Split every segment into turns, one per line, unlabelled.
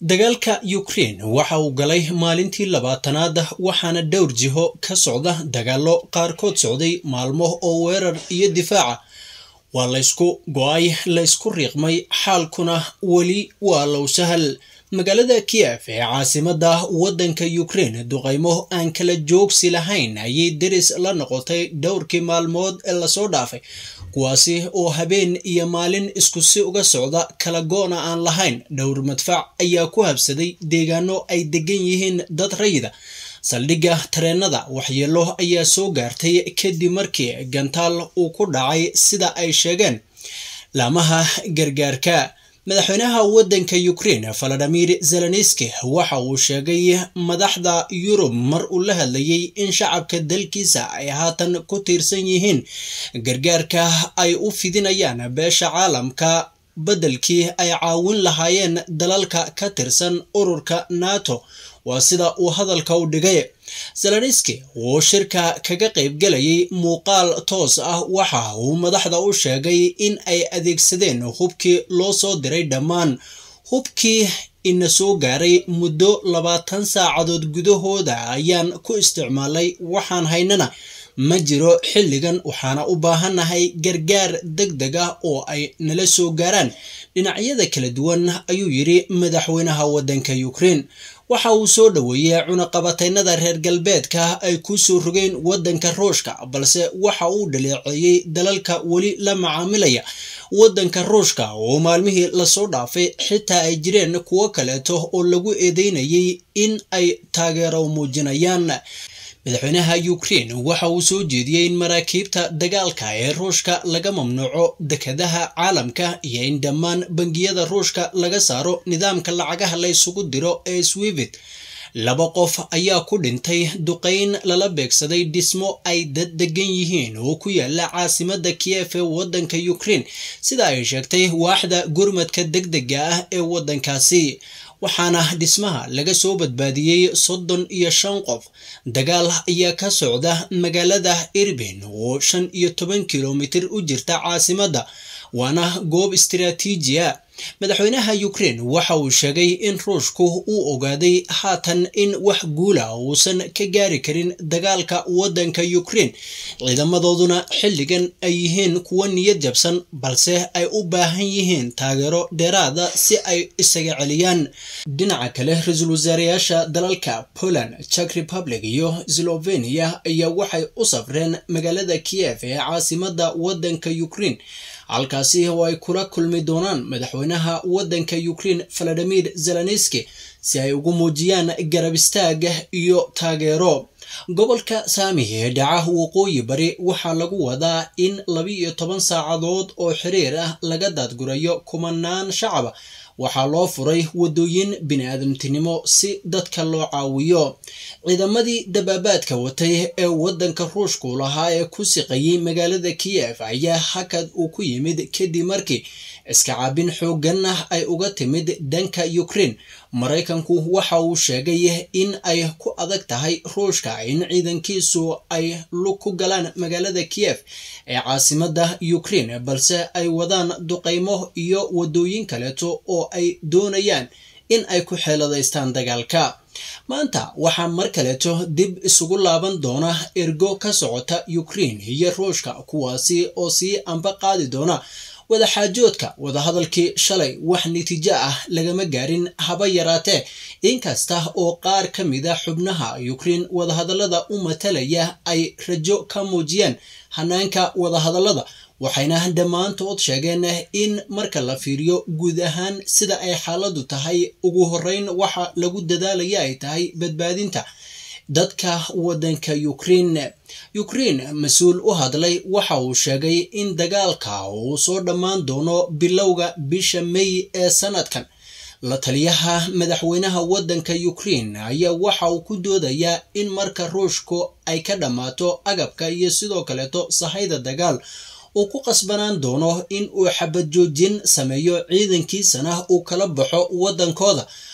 dagaalka ukraine waxa uu galay maalintii labaatanaad waxaana dhowr jiho ka socda dagaallo qaarkood socday maalmo oo weerar iyo difaaca waa laysku go-ay laysku riiqmay xaalkuna weli waa low sahal magaalada kiev ee caasimada waddanka ukraine duqaymo aan kala joogsi lahayn ayay deris la noqotay dhowrkii maalmood ee lasoo dhaafay kuwaasi oo habeen iyo maalin isku si uga socda kala go-na aan lahayn dhowr madfac ayaa ku habsaday deegaano ay degan yihiin dad rayida saldhigga tareenada waxyeelo ayaa soo gaartay kadib markii gantaal uu ku dhacay sida ay sheegeen laamaha gargaarka madaxweynaha waddanka ukraine valadimir zelenski waxa uu sheegay madaxda yurub mar uu la hadlayay in shacabka dalkiisa ay haatan ku tiirsan yihiin gargaarka ay u fidinayaan beesha caalamka beddelkii ay caawin lahaayeen dalalka ka tirsan ururka nato waa sida uu hadalka u dhigay zelenski uu shirka kaga qaybgelayay muuqaal toos ah waxa uu madaxda u sheegay in ay adeegsadeen hubkii loo soo diray dhammaan hubkii ina soo gaaray muddo labaatan saacadood gudahooda ayaan ku isticmaalay waxaan haynana ma jiro xilligan waxaana u baahannahay gargaar deg deg ah oo ay nala soo gaaraan dhinacyada kala duwan ayuu yidhi madaxweynaha waddanka ukraine waxa uu soo dhoweeyey cunaqabataynada reer galbeedka ay ku soo rogeen waddanka ruushka balse waxa uu dhaleeceeyey dalalka weli la macaamilaya waddanka ruushka oo maalmihii lasoo dhaafay xitaa ay jireen kuwo kaleeto oo lagu eedeynayay in ay taageero muujinayaan madaxweynaha ukraine waxa uu soo jeediyey in maraakiibta dagaalka ee ruushka laga mamnuuco dekadaha caalamka iyo in dhammaan bangiyada ruushka laga saaro nidaamka lacagaha la ysugu diro ee swivit laba qof ayaa ku dhintay duqayn lala beegsaday dhismo ay dad degan yihiin oo ku yaala caasimada kiev ee waddanka ukraine sida ay sheegtay waaxda gurmadka deg dega ah ee waddankaasi waxaana dhismaha laga soo badbaadiyey soddon iyo shan qof dagaal ayaa ka socda magaalada irbin oo shan iyo toban kilomitir u jirta caasimadda waana goob istiraatiijiya madaxweynaha ukraine waxa uu sheegay in ruushku uu ogaaday haatan in wax guula uusan ka gaari karin dagaalka waddanka ukraine ciidamadooduna xilligan ay yihiin kuwo niyad jabsan balse ay u baahan yihiin taageero dheeraada si ay isaga celiyaan dhinaca kale ra-iisul wasaareyaasha dalalka poland czech republic iyo slovenia ayaa waxay u safreen magaalada kiev ee caasimada waddanka ukraine halkaasi oo ay kula kulmi doonaan madaxweynaha waddanka ukraine valadimir zelenski si ay ugu muujiyaan garab istaaga iyo taageero gobolka saami ee dhaca waqooyi bari waxaa lagu wadaa in labi-iyo toban saacadood oo xiriir ah laga daadgurayo kumanaan shacaba waxaa loo furay waddooyin bini-aadamtinimo si dadka loo caawiyo ciidamadii dabaabaadka watay ee waddanka ruushku lahaa ee ku siqayay magaalada kiev ayaa hakad uu ku yimid kadib markii iska caabin xooggan ah ay uga timid dhanka ukraine maraykanku waxa uu sheegay in ay ku adag tahay ruushka in ciidankiisu ay lug ku galaan magaalada kiev ee caasimada ukraine balse ay wadaan duqaymo iyo waddooyin kaleeto oo ay doonayaan in ay ku xeeladaystaan dagaalka maanta waxaa mar kaleeto dib isugu laaban doona ergo ka socota ukraine iyo ruushka kuwaasi oo sii amba qaadi doona wadaxaajoodka wadahadalkii shalay wax natiijo ah lagama gaarin haba yaraatee inkasta oo qaar ka mida xubnaha ukraine wadahadallada u matalaya ay rajo ka muujiyeen hanaanka wadahadallada waxayna dhammaantood sheegeen in marka la fiiriyo guud ahaan sida ay xaaladdu tahay ugu horreyn waxa lagu dadaalaya ay tahay badbaadinta dadka waddanka ukraine ukraine mas-uul u hadlay waxa uu sheegay in dagaalka uu soo dhammaan doono bilowga bisha may ee sanadkan la taliyaha madaxweynaha waddanka ukraine ayaa waxa uu ku doodayaa in marka ruushku ay ka dhammaato agabka iyo sidoo kaleeto sahayda dagaal uu ku qasbanaan doono in uu xabad joojin sameeyo ciidankiisana uu kala baxo waddankooda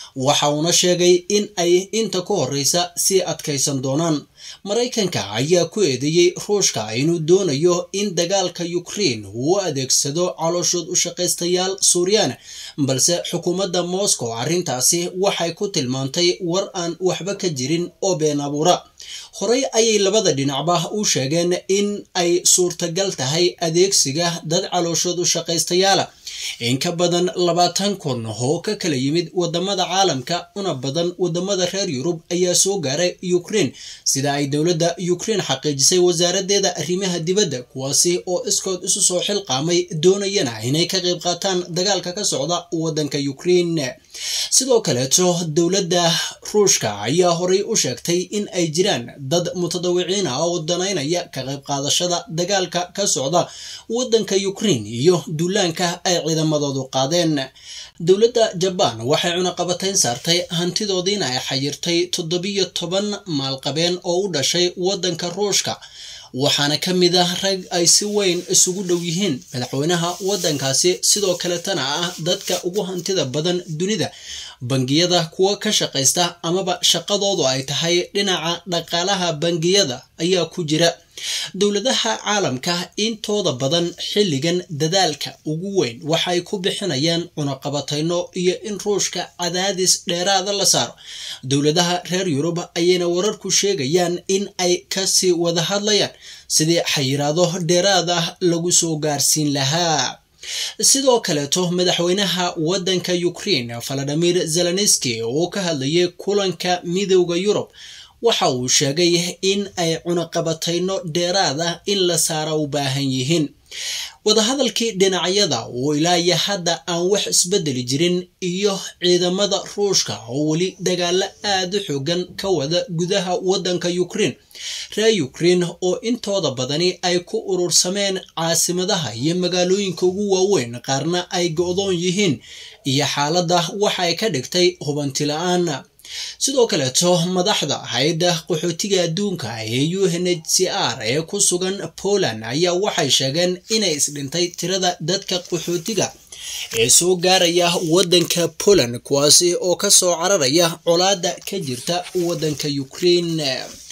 waxa uuna sheegay in ay inta ka horreysa sii adkaysan doonaan maraykanka ayaa ku eedeeyey ruushka inuu doonayo in dagaalka ukraine uu u adeegsado calooshood u shaqaystayaal suuriyaan balse xukuumadda moscow arrintaasi waxay ku tilmaantay war aan waxba ka jirin oo been abuura horey ayay labada dhinacba u sheegeen in ay suurtagal tahay adeegsiga dad calooshood u shaqaystayaala in ka badan labaatan kun oo ka kala yimid wadamada caalamka una badan wadamada reer yurub ayaa soo gaaray ukraine sida ay dowladda ukraine xaqiijisay wasaaradeeda arrimaha dibadda kuwaasi oo iskood isu soo xilqaamay doonayana inay ka qayb qaataan dagaalka ka socda wadanka ukraine sidoo kaleeto dowladda ruushka ayaa horey u sheegtay in ay jiraan dad mutadawiciin ah oo danaynaya ka qayb qaadashada dagaalka ka socda wadanka ukraine iyo duulaanka ay ciidamadoodu qaadeen dowladda jabaan waxay cunaqabatayn saartay hantidoodiina ay xayirtay toddobiyo toban maalqabeen oo u dhashay wadanka ruushka waxaana ka mid ah rag ay si weyn isugu dhow yihiin madaxweynaha wadankaasi sidoo kaletana ah dadka ugu hantida badan dunida bangiyada kuwa ka shaqaysta amaba shaqadoodu ay tahay dhinaca dhaqaalaha bangiyada ayaa ku jira dowladaha caalamka intooda badan xilligan dadaalka ugu weyn waxay ku bixinayaan cunaqabatayno iyo in ruushka cadaadis dheeraada la saaro dowladaha reer yurub ayayna wararku sheegayaan in ay kasii wada hadlayaan sidii xayiraado dheeraad ah lagu soo gaarsiin lahaa sidoo kaleeto madaxweynaha wadanka ukraine valadimir zelenski oo ka hadlayay kulanka midowda yurub waxa uu sheegay in ay cunaqabatayno dheeraad ah in la saara u baahan yihiin wadahadalkii dhinacyada oo ilaaya hadda aan wax isbedeli jirin iyo ciidamada ruushka oo weli dagaalo aada u xoogan ka wada gudaha wadanka ukraine reer ukraine oo intooda badani ay ku urursameen caasimadaha iyo magaalooyinka ugu waaweyn qaarna ay go-doon yihiin iyo xaaladda waxay ka dhigtay hubanti la-aan sidoo kaleeto madaxda hay-adda qaxootiga adduunka ee u n h c r ee ku sugan poland ayaa waxay sheegeen inay isdhintay tirada dadka qaxootiga ee soo gaaraya wadanka poland kuwaasi oo kasoo cararaya colaada ka jirta wadanka ukraine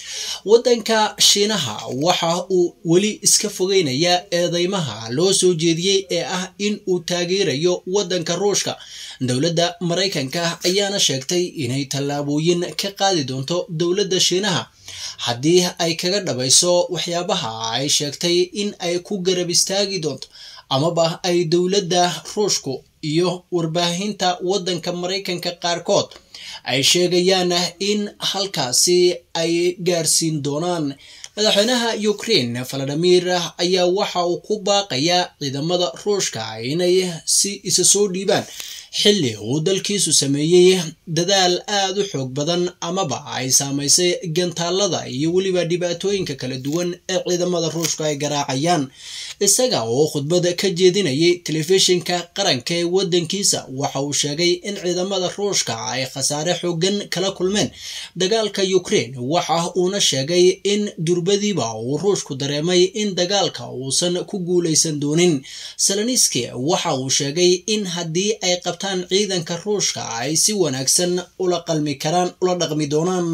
wadanka shiinaha waxa uu weli iska fogeynayaa eedeymaha loo soo jeediyey ee ah in uu taageerayo wadanka ruushka dowladda maraykanka ayaana sheegtay inay tallaabooyin ka qaadi doonto dowladda shiinaha haddii ay kaga dhabayso waxyaabaha ay sheegtay in ay ku garab istaagi doonto amaba ay dowladda ruushku iyo warbaahinta wadanka maraykanka qaarkood ay sheegayaan in halkaasi ay gaarsiin doonaan madaxweynaha ukraine valadimir ayaa waxa uu ku baaqayaa ciidamada ruushka inay si isa soo dhiibaan xilli uu dalkiisu sameeyey dadaal aada u xoog badan amaba ay saamaysay gantaalada iyo weliba dhibaatooyinka kala duwan ee ciidamada ruushka ay garaacayaan isaga oo khudbada ka jeedinayay telefishinka qaranka ee wadankiisa waxa uu sheegay in ciidamada ruushka ay khasaare xoogan kala kulmeen dagaalka ukraine waxa uuna sheegay in durbadiiba uu ruushku dareemay in dagaalka uusan ku guuleysan doonin saloniski waxa uu sheegay in haddii ay qabtaan ciidanka ruushka ay si wanaagsan ula qalmi karaan ula dhaqmi doonaan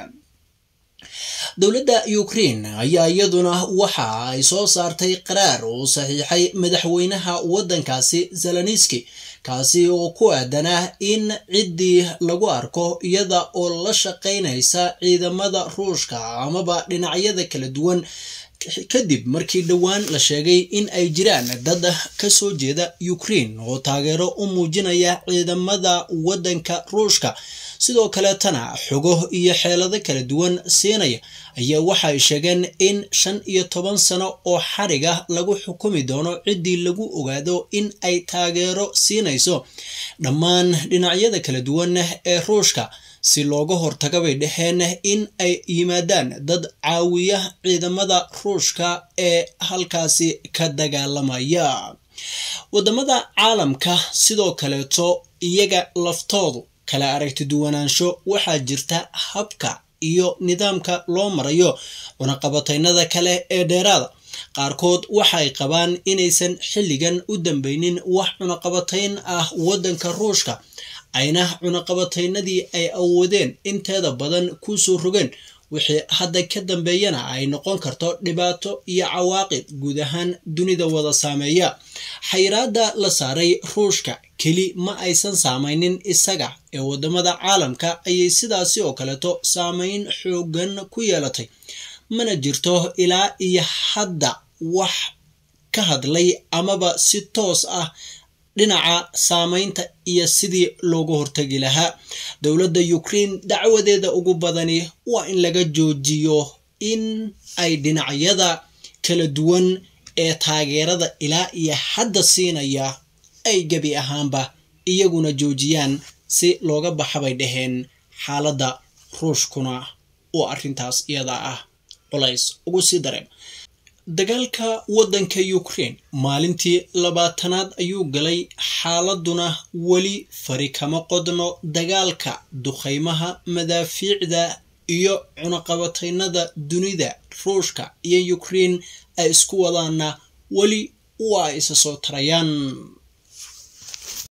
dowladda ukraine ayaa iyaduna waxa ay soo saartay qaraar uu saxiixay madaxweynaha wadankaasi zeloniski kaasi oo ku aadanaa in ciddii lagu arko iyada oo la shaqaynaysa ciidamada ruushka amaba dhinacyada kala duwan kadib markii dhowaan la sheegay in ay jiraan dad kasoo jeeda ukraine oo taageero u muujinaya ciidamada wadanka ruushka sidoo kaleetana xogo iyo xeelado kala duwan siinaya ayaa waxay sheegeen in shan iyo toban sano oo xariga lagu xukumi doono ciddii lagu ogaado in ay taageero siinayso dhammaan dhinacyada kala duwan ee ruushka si looga hortaga bay dhaheen in ay yimaadaan dad caawiya ciidamada ruushka ee halkaasi ka dagaalamaya wadamada caalamka sidoo kaleeto iyaga laftoodu kala aragti duwanaansho waxaa jirta habka iyo nidaamka loo marayo cunaqabataynada kale ee dheeraada qaarkood waxay qabaan inaysan xilligan u dambeynin wax cunaqabatayn ah wadanka ruushka ayna cunaqabataynadii ay awoodeen inteeda badan kusoo rogeen wixii hadda ka dambeeyana ay noqon karto dhibaato iyo cawaaqib guud ahaan dunida wada saameeya xayiraada la saaray ruushka keli ma aysan saameynin isaga ee wadamada caalamka ayay sidaasi oo kaleeto saameyn xoogan ku yeelatay mana jirto ilaa iyo hadda wax ka hadlay amaba si toos ah dhinaca saameynta iyo sidii loogu hortagi lahaa dowladda ukraine dacwadeeda ugu badani waa in laga joojiyo in ay dhinacyada kala duwan ee taageerada ilaa iyo hadda siinaya ay gebi ahaanba iyaguna joojiyaan si looga baxa bay dhaheen xaaladda ruushkuna uu arrintaas iyada ah culays ugu sii dareem dagaalka waddanka ukraine maalintii labaatanaad ayuu galay xaaladuna weli fari kama qodno dagaalka duqaymaha madaafiicda iyo cunaqabataynada dunida ruushka iyo ukraine ay isku wadaana weli waa isa soo tarayaan